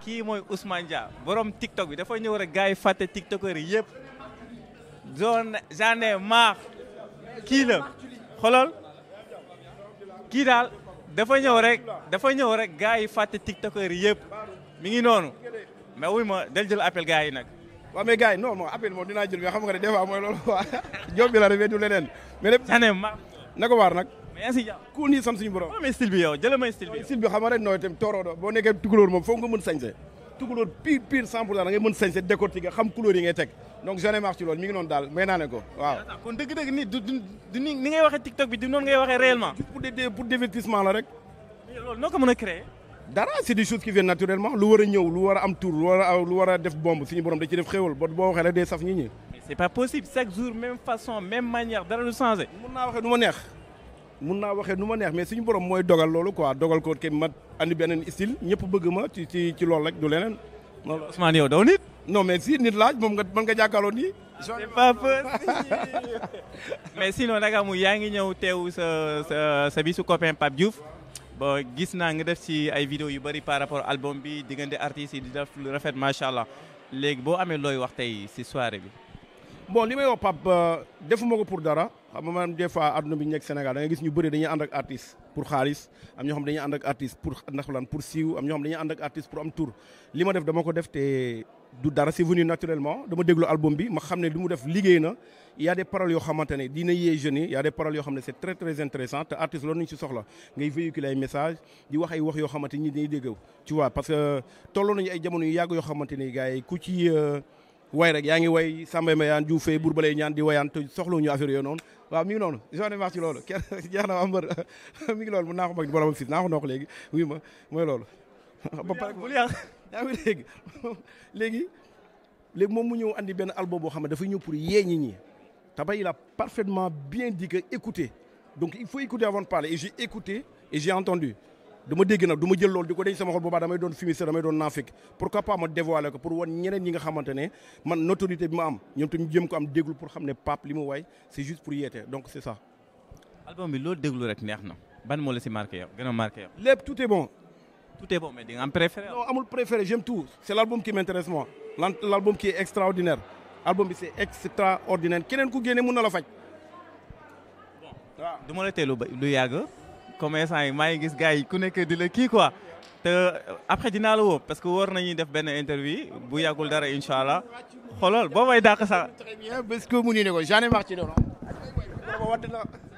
kii mooy Ousmane Dia borom TikTok bi dafa ñëw rek gars yi fàtte TikTokers yi yëpp zone j'en ai marre kii la xoolal kii daal dafa ñëw rek dafa ñëw rek gars yi fàtte TikTokers yi yëpp mi ngi noonu mais wuy ma del jël appel gars yi nag. waaw mais gars yi non non appel moom dinaa jël mais xam nga ne des fois mooy loolu quoi job bi la rek du leneen mais lépp j'en ai marre na ko waar nag mais yaa ngi si jàmm. ku nii sant suñu borom waaw mais style bi yow jëlee may style bi yow. sil bi xam nga rek nooy tam tooroodo boo nekkee tukulóor moom foog nga mën sañse tukulóor pire pire 100 pour cent da ngay mën sañse décortiquer xam couleur yi ngay teg donc j'en ai marre ci loolu mi ngi noonu daal may naa ne ko waaw kon dëgg-dëgg ni du du du ni ni ngay waxee TikTok bi du noonu ngay waxee réellement. pour des pour divertissement la rek mais loolu noo ko mën a créer. dara c'est des choses qui viennent naturellement lu war a ñëw lu war a am tour lu war a lu war a def bombe suñu borom da ci def xéwal ba boo waxee rek day saf nit ñi mais c'est pas possible chaque jour même façon même manière dara du changé. mun naa waxee nu ma neex mun naa waxee nu ma neex mais suñu borom mooy dogal loolu quoi dogal ko ke ma andi beneen style ñëpp bëgg ma ci ci ci loolu rek du leneen loolu Ousmane yow daw nit. non mais si nit laaj moom nga mën nga jàkkaarloo nii c'est pas possible. mais sinon nag mu yaa ngi ñëw teew sa sa sa bisu copain Pape Diouf ba gis naa nga def ci ay vidéo yu bëri par rapport album bi diggante artistes yi di def lu rafet macha allah léegi boo amee looy wax tey ci soirée bi. bon li may wax Pape defuma ko pour dara xam nga man des fois adduna bi ñu nekk Sénégal da nga gis ñu bëri dañuy ànd ak artiste pour xaalis am ñoo xam dañuy ànd ak artiste pour ndax lan pour siiw am ñoo xam dañuy ànd ak artiste pour am tour li ma def dama ko def te du dara c'est venu naturellement dama déglu album bi ma xam ne li mu def liggéey na y a des paroles yoo xamante ne dina yee jeunes yi y a des paroles yoo xam ne c'est très très intéressant te artiste loolu nañu ci soxla ngay véhiculer ay message di wax ay wax yoo xamante ni dañuy dégg tu vois parce que tolloo nañu ay jamono yu yàgg yoo xamante ni gars yi ku ci way rek yaa ngi way Samba Mayane Diouf Faye Bour Balay ñaan di wayaan te soxlawuñu affaire yooyu noonu waaw mi ngi noonu j'en ai marre ci loolu kenn jeex na waa mbër mi ngi loolu mun naa ko mag borom ak fii naa ko noo ko léegi oui ma mooy loolu ba pare bul yàq yaa ngi dégg léegi léegi moom mu ñëw andi benn album boo xam ne dafay ñëw pour yee ñi ñi te ba il a parfaitement bien dit que écouter donc il faut écouter avant de parler et j'ai écouté et j'ai entendu dama dégg nag du ma jël loolu di ko denc sama xol boobaa damay doon fumiste damay doon naafik pourquoi pas ma dévoiler ko pour wan ñeneen ñi nga xamante ne man notoriété bi ma am ñoom tamit jëm ko am déglu pour xam ne Pape li mu way c'est juste pour yeete donc c'est ça. album bi loolu déglu rek neex na ban moo la ci marqué yow gën a marqué yow. lépp tout est bon. tout est bon mais di nga am préféré. non amul préféré j'aime tout c'est l'album qui m'intéresse moi l'album qui est extraordinaire album bi c'est extraordinaire keneen ku génne mun na la faj. waaw du ma la teelu ba lu yàgg. commerçant yi maa ngi gis gars yi ku nekk di la kii quoi te après dinaa la woo parce que war nañuy def benn interview bu yàggul dara incha allah xoolal boo may dàq sax. très bien parce que mu ni ne ko j'en ai marre ci loolu.